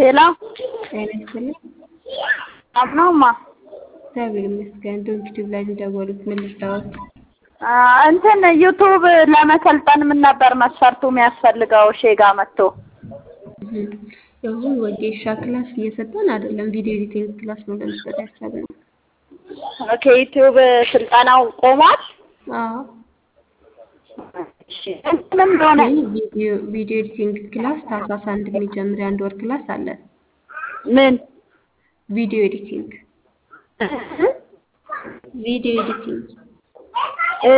ሄሎ ጤና ይስጥልኝ። አብነውማ እግዚአብሔር ይመስገን። ዶንኪ ቲዩብ ላይ እንደደወሉት ምን ልርዳዎት? እንትን ዩቱብ ለመሰልጠን ምን ነበር መስፈርቱ የሚያስፈልገው? ሼጋ መጥቶ አሁን ወጌሻ ክላስ እየሰጠን አይደለም፣ ቪዲዮ ኤዲቲንግ ክላስ ነው ለመስጠት ያሰብነው። ኦኬ ዩቱብ ስልጠናው ቆሟል። አዎ እሺ ምን እንደሆነ ግን ቪዲዮ ቪዲዮ ኤዲቲንግ ክላስ ታህሳስ አንድ የሚጀምር የአንድ ወር ክላስ አለ። ምን ቪዲዮ ኤዲቲንግ ቪዲዮ ኤዲቲንግ እ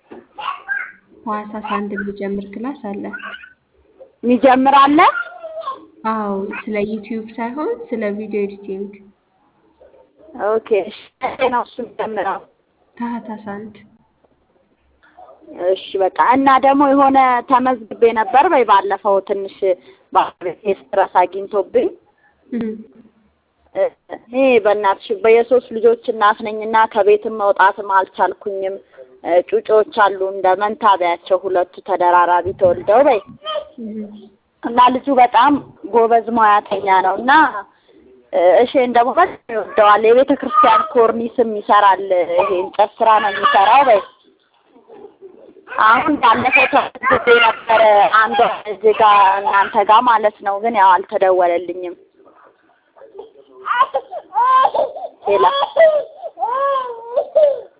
ታህሳስ አንድ የሚጀምር ክላስ አለ። የሚጀምር አለ። አዎ ስለ ዩቲዩብ ሳይሆን ስለ ቪዲዮ ኤዲቲንግ ኦኬ እሺ መቼ ነው እሱ የሚጀምረው? ታህሳስ አንድ እሺ በቃ እና ደግሞ የሆነ ተመዝግቤ ነበር በይ ባለፈው ትንሽ ባለቤቴ ስትረስ አግኝቶብኝ እኔ በእናትሽ በየሶስት ልጆች እናት ነኝና ከቤትም መውጣትም አልቻልኩኝም። ጩጮች አሉ እንደ መንታ በያቸው ሁለቱ ተደራራቢ ተወልደው በይ እና ልጁ በጣም ጎበዝ ሙያተኛ ነው እና እሺን ደግሞ በጣም ይወደዋል። የቤተ ክርስቲያን ኮርኒስም ይሰራል። ይሄ እንጨት ስራ ነው የሚሰራው በይ አሁን ባለፈው ተመዝግቤ ነበረ አንዷ እዚህ ጋር እናንተ ጋር ማለት ነው፣ ግን ያው አልተደወለልኝም። ሌላ